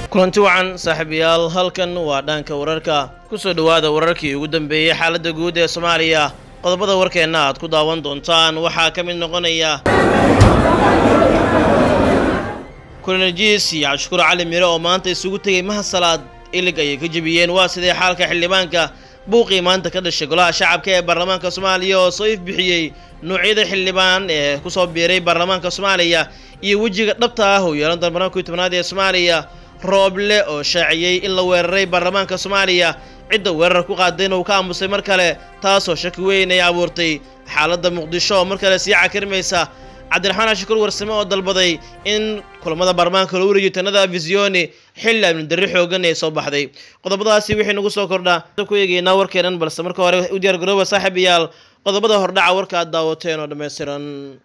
kulanti wacan saaxiibayaal halkan waa dhaanka wararka kusoo dhowaada wararkii ugu dambeeyey xaaladda guud ee soomaaliya qodobada warkeenna aad ku daawan doontaan waxaa ka mid noqonaya kulanjiis iyo cabdishukuur cali mire oo maanta isugu tegay mahasalaad ilig ayay ka jebiyeen waa sidee xaalka xildhibaanka buuqii maanta ka dhashay golaha shacabka ee baarlamaanka soomaaliya oo soo ifbixiyey nuucyada xildhibaan ee kusoo biiray baarlamaanka soomaaliya iyo wejiga dhabta ah oo yeelan doona barnaamijka tobnaad ee soomaaliya rooble oo shaaciyey in la weeraray baarlamaanka soomaaliya cidda weerar ku qaadayna uu ka aamusay mar kale taasoo shaki weyn ay abuurtay xaaladda muqdisho oo mar kale sii cakirmaysa cabdiraxmaan cashukuur warsame oo dalbaday in kulamada baarlamaanka loo wareejiyo tanada visioni xilli amni darri xoogan ee soo baxday qodobadaasi wixii nagu soo kordhaa ku eegeynaa warkeenan balse marka hore u diyaar garooba saaxiibayaal qodobada hordhaca warka aad daawateen oo dhammaystiran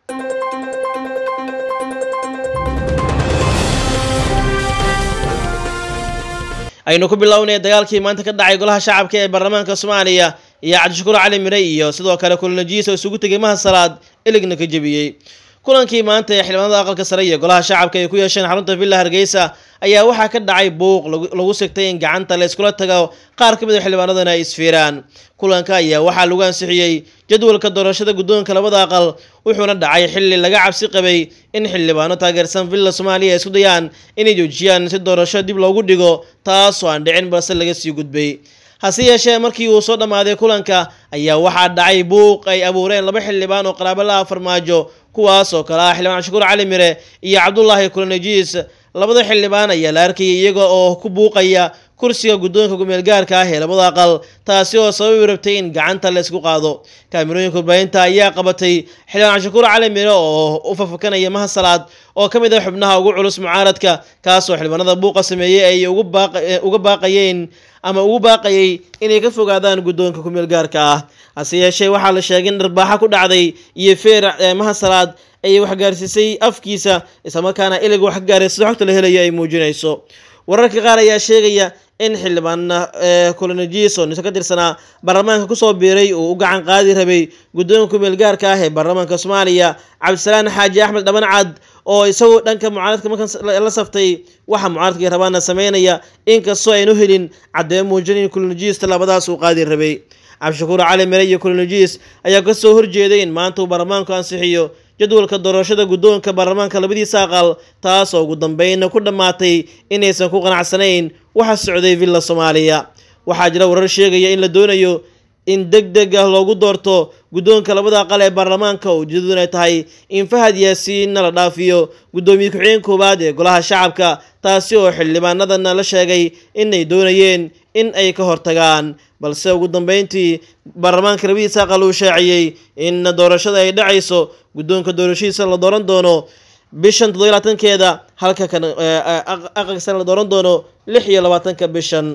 aynu ku bilownay dagaalkii maanta ka dhacay golaha shacabka ee baarlamaanka soomaaliya iyo cabdishakuur cali mire iyo sidoo kale kulanajiis oo isugu tegay mahasalaad iligna ka jebiyey kulankii maanta ee xildhibaanada aqalka sare iyo golaha shacabka ay ku yeesheen xarunta villa hargeysa ayaa waxaa ka dhacay buuq lagu sigtay in gacanta la iskula tago qaar ka mid a xildhibaanadana ay isfiiraan kulanka ayaa waxaa lagu ansixiyey jadwalka doorashada guddoonka labada aqal wuxuuna dhacay xilli laga cabsi qabay in xildhibaano taageersan villa soomaaliya ay isku dayaan inay joojiyaan si doorasho dib loogu dhigo taasoo aan dhicin balse laga sii gudbay hase yeeshee markii uu soo dhammaaday kulanka ayaa waxaa dhacay buuq ay abuureen laba xildhibaan oo qaraabo la ah farmaajo kuwaas oo kale ah xildhibaan cabdishakuur cali mire iyo cabdulaahi kulanajiis labada xildhibaan ayaa la arkayay iyaga oo ku buuqaya kursiga guddoonka gumeel gaarka ah ee labada aqal taasi oo sababi rabtay in gacanta la isku qaado kaamirooyinka warbaahinta ayaa qabatay xildhibaan cabdishakuur cali mire oo u fafakanaya mahasalaad oo ka mid ah xubnaha ugu culus mucaaradka kaasoo xildhibaanada buuqa sameeyey ay uga baaqayeen ama ugu baaqayay inay ka fogaadaan guddoonka kumeel gaarka ah hase yeeshee waxaa la sheegay in dharbaaxa ku dhacday iyo feer mahasalaad ay waxgaarsiisay afkiisa islamarkaana ilig waxgaaraysa xogta la helaya ay muujinayso wararka qaar ayaa sheegaya in xildhibaan colonajis oo niso ka tirsanaa baarlamaanka kusoo biiray uu u gacan qaadi rabay guddoonka kumeel gaarka ah ee baarlamaanka soomaaliya cabdisalaan xaaji axmed dhabancad oo isagu dhanka mucaaradka markan la saftay waxa mucaaradkii rabaana sameynaya inkastoo aynu helin caddeemo muujin in colonajis tallaabadaas uu qaadi rabay cabdishakuur cali mire iyo colonajis ayaa kasoo horjeeday in maanta uu baarlamaanku ansixiyo jadwalka doorashada guddoonka baarlamaanka labadiisa aqal taasoo ugu dambeynna ku dhammaatay inaysan ku qanacsanayn waxa socday villa soomaaliya waxaa jira warar sheegaya in la doonayo in deg deg ah loogu doorto guddoonka labada aqal ee baarlamaanka oo ujeedadun ay tahay in fahad yaasiinna la dhaafiyo guddoomiye ku-xigeen koowaad ee golaha shacabka taasi oo xildhibaanadana la sheegay inay doonayeen in ay ka hortagaan balse ugu dambeyntii baarlamaanka labadiisa aqal uu shaaciyey in doorashada ay dhacayso guddoonka doorashadiisa la dooran doono bishan toddobiy labaatankeeda halka kan aqalka sare la dooran doono lix iyo labaatanka bishan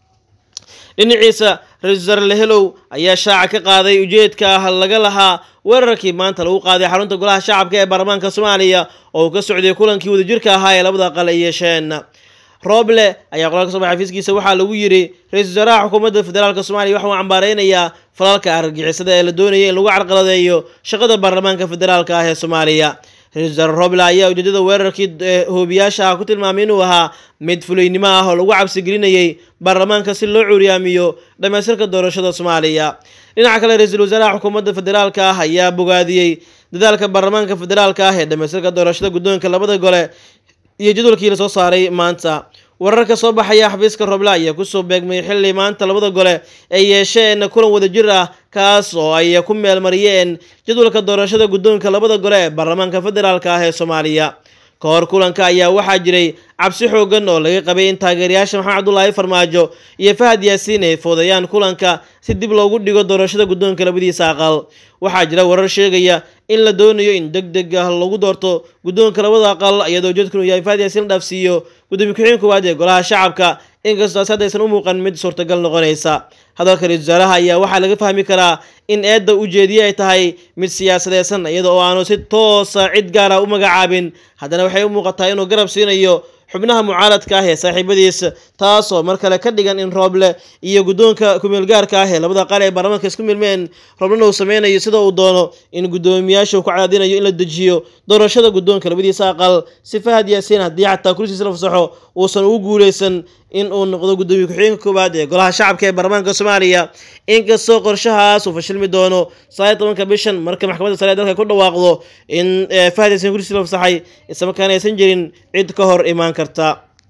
dhinaciisa ra-isul wasaare lehelow ayaa shaaca ka qaaday ujeedka ah laga lahaa weerarkii maanta lagu qaaday xarunta golaha shacabka ee baarlamaanka soomaaliya oo uu ka socday kulankii wadajirka ahaa ee labada aqal ay yeesheen rooble ayaa qoraalka soo baxay xafiiskiisa waxaa lagu yidhi ra-isul wasaaraha xukuumadda federaalka soomaaliya waxa uu cambaareynayaa falalka argagixisada ee la doonaya in lagu carqaladeeyo shaqada baarlamaanka federaalka ah ee soomaaliya ra-isul wasaare roble ayaa ujeedada weerarkii hoobiyaasha ah ku tilmaamay inuu ahaa mid fulaynimo ah oo lagu cabsigelinayay baarlamaanka si loo cuuriyaamiyo dhammaystirka doorashada soomaaliya dhinaca kale ra-iisul wasaaraha xukuumadda federaalka ah ayaa bogaadiyey dadaalka baarlamaanka federaalka ah ee dhammaystirka doorashada guddoonka labada gole iyo jadwalkii lasoo saaray maanta wararka soo baxaya xafiiska roble ayaa kusoo beegmay xilli maanta labada gole ay yeesheen kulan wadajir ah kaas oo ay ku meelmariyeen jadwalka doorashada guddoonka labada gole ee baarlamaanka federaalka ah ee soomaaliya ka hor kulanka ayaa waxaa jiray cabsi xoogan oo laga qabay in taageerayaasha maxamed cabdulaahi farmaajo iyo fahad yaasiin ay foodayaan kulanka si dib loogu dhigo doorashada guddoonka labadiisa aqal waxaa jira warar sheegaya in la doonayo in deg deg ah lagu doorto guddoonka labada aqal iyadoo ujeedkanu yahay fahad yaasiin la dhaafsiiyo gudoomiye ku-xigeen koowaad ee golaha shacabka inkastoo taasi haddaysan u muuqan mid suurtagal noqonaysa hadalka ra-isul wasaaraha ayaa waxaa laga fahmi karaa in eedda ujeediye ay tahay mid siyaasadeysan iyada oo aanu si toosa cid gaara u magacaabin haddana waxay u muuqataa inuu garab siinayo xubnaha mucaaradka ah ee saaxiibadiisa taasoo mar kale ka dhigan in rooble iyo guddoonka kumeelgaarka ah ee labada qaal ee baarlamaanka isku milmeen rooblena uu sameynayo sida uu doono in guddoomiyaasha uu ku cadaadinayo in la dejiyo doorashada guddoonka labadiisa aqal si fahad yaasiin haddii xataa kursigiisa la fasaxo uusan ugu guuleysan in uu noqdo guddoomiye ku-xigeenka koowaad ee golaha shacabka ee baarlamaanka soomaaliya inkastoo qorshahaas uu fashilmi doono sagaal tobanka bishan marka maxkamadda sare ee dalka ku dhawaaqdo in fahad yaasiin kursigiisa la fasaxay islamarkaana aysan jirin cid ka hor imaan karta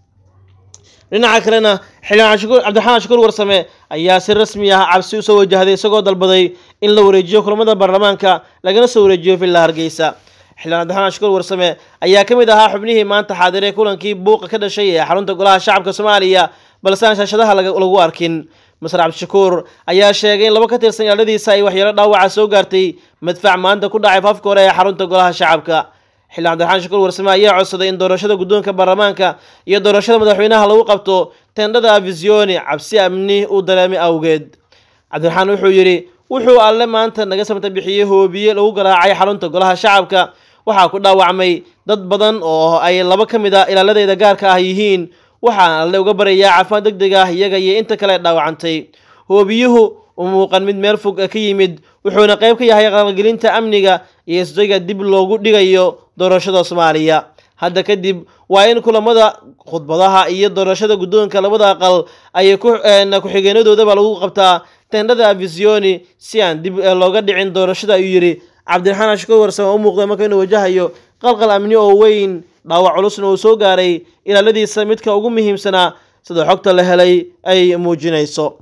dhinaca kalena xildhibaan cabdiraxmaan shukuur warsame ayaa si rasmi ah cabsi usoo wajahday isagoo dalbaday in la wareejiyo kulamada baarlamaanka lagana soo wareejiyo villa hargeysa xildhibaan cabdiraxmaan shukuur warsame ayaa ka mid ahaa xubnihii maanta xaadiray kulankii buuqa ka dhashay ee xarunta golaha shacabka soomaaliya balse aan shaashadaha lagu arkin masar cabdishakuur ayaa sheegay in laba ka tirsan ilaaladiisa ay waxyeelo dhaawaca soo gaartay madfac maanta ku dhacay faafka hore ee xarunta golaha shacabka xildhibaan cabdiraxmaan shukuur warsame ayaa codsaday in doorashada guddoonka baarlamaanka iyo doorashada madaxweynaha lagu qabto tendhada avisioni cabsi amni uu dareemay awgeed cabdiraxmaan wuxuu yidhi wuxuu alle maanta naga samta bixiyey hoobiye lagu garaacay xarunta golaha shacabka waxaa ku dhaawacmay dad badan oo ay laba ka mid a ilaaladeeda gaarka ah yihiin waxaan alle uga baryayaa caafimaad deg deg ah iyaga iyo inta kale dhaawacantay hoobiyuhu u muuqan mid meel fog ka yimid wuxuuna qayb ka yahay qalgelinta amniga iyo isdayga dib loogu dhigayo doorashada soomaaliya hadda kadib waa in kulamada khudbadaha iyo doorashada guddoonka labada aqal ay ku-xigeenadoodaba lagu qabtaa tendhada avisioni si aan dib looga dhicin doorashada ayuu yidhi cabdiraxmaan ashkuur warsame u muuqda marka inuu wajahayo qalqal amni oo weyn dhaawac culusna uu soo gaaray ilaaladiisa midka ugu muhiimsanaa sida xogta la helay ay muujinayso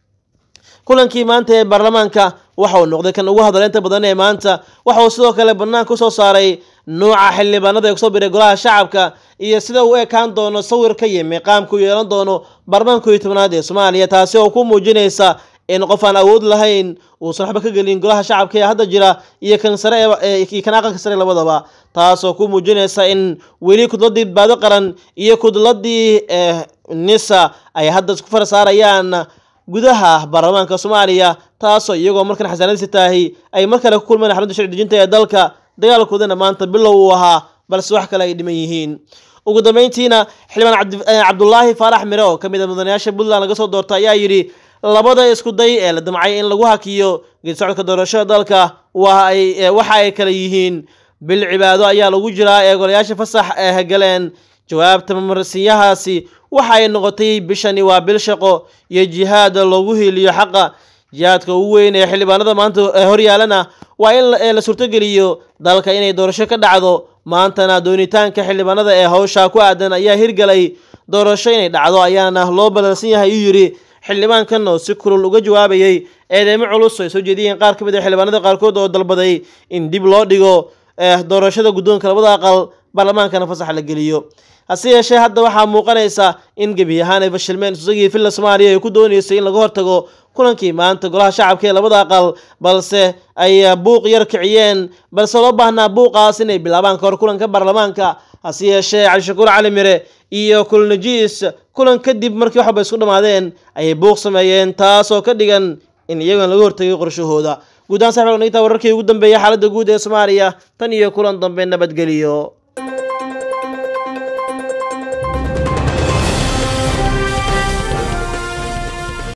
kulankii maanta ee baarlamaanka waxa uu noqday kan ugu hadaleynta badan ee maanta waxa uu sidoo kale banaanka usoo saaray nuuca xildhibaanada ee kusoo biray golaha shacabka iyo sida uu ekaan doono sawirka iyo miiqaamka u yeelan doono baarlamaanka iyo tobnaad ee soomaaliya taasi oo ku muujinaysa in qof aan awood lahayn uusan waxba ka gelin golaha shacabka ee hadda jira iyo kan sare iyo kan aqalka sare labadaba taasoo ku muujinaysa in weli kudladii badbaado qaran iyo kudladii nisa ay hadda isku far saarayaan gudaha baarlamaanka soomaaliya taasoo iyagoo markan xasaanadisi tahay ay mar kale ku kulmeen xarunta sharci dejinta ee dalka dagaalkoodana maanta bilow uu ahaa balse wax kale ay dhiman yihiin ugu dambeyntiina xildhibaan cabdulaahi faarax mire oo ka mid a mudanayaasha puntland laga soo doorta ayaa yidhi labada isku day ee la damcay in lagu hakiyo geedisocodka doorashada dalka waxa ay kale yihiin bil cibaado ayaa lagu jiraa ee golayaasha fasax ee galeen jawaabta mamarsiinyahaasi waxa ay noqotay bishani waa bil shaqo iyo jihaad loogu hiiliyo xaqa jihaadka ugu weyn ee xildhibaanada maanta horyaalana waa in la suurtogeliyo dalka inay doorasho ka dhacdo maantana doonitaanka xildhibaanada ee hawsha ku aadan ayaa hirgalay doorasho inay dhacdo ayaana loo ballansan yahay uu yidhi xildhibaankan oo si kulul uga jawaabayay eedeymo culus ay soo jeediyeen qaar ka mid a xildhibaanada qaarkood oo dalbaday in dib loo dhigo doorashada guddoonka labada aqal baarlamaankana fasax la geliyo hase yeeshee hadda waxaa muuqanaysa in gebi ahaan ay fashilmeen isagii villa soomaaliya ay ku dooneysay in laga hortago kulankii maanta golaha shacabka ee labada aqal balse ay buuq yar kiciyeen balse loo baahnaa buuqaas inay bilaabaan kahor kulanka baarlamaanka hase yeeshee cabdishakuur cali mire iyo kulnajiis kulan kadib markii waxba isku dhammaadeen ayay buuq sameeyeen taasoo ka dhigan in iyagoon laga hortagay qorshahooda guud ahaan saxibka nagtaa wararkii ugu dambeeyay xaaladda guud ee soomaaliya tan iyo kulan dambe nabadgeliyo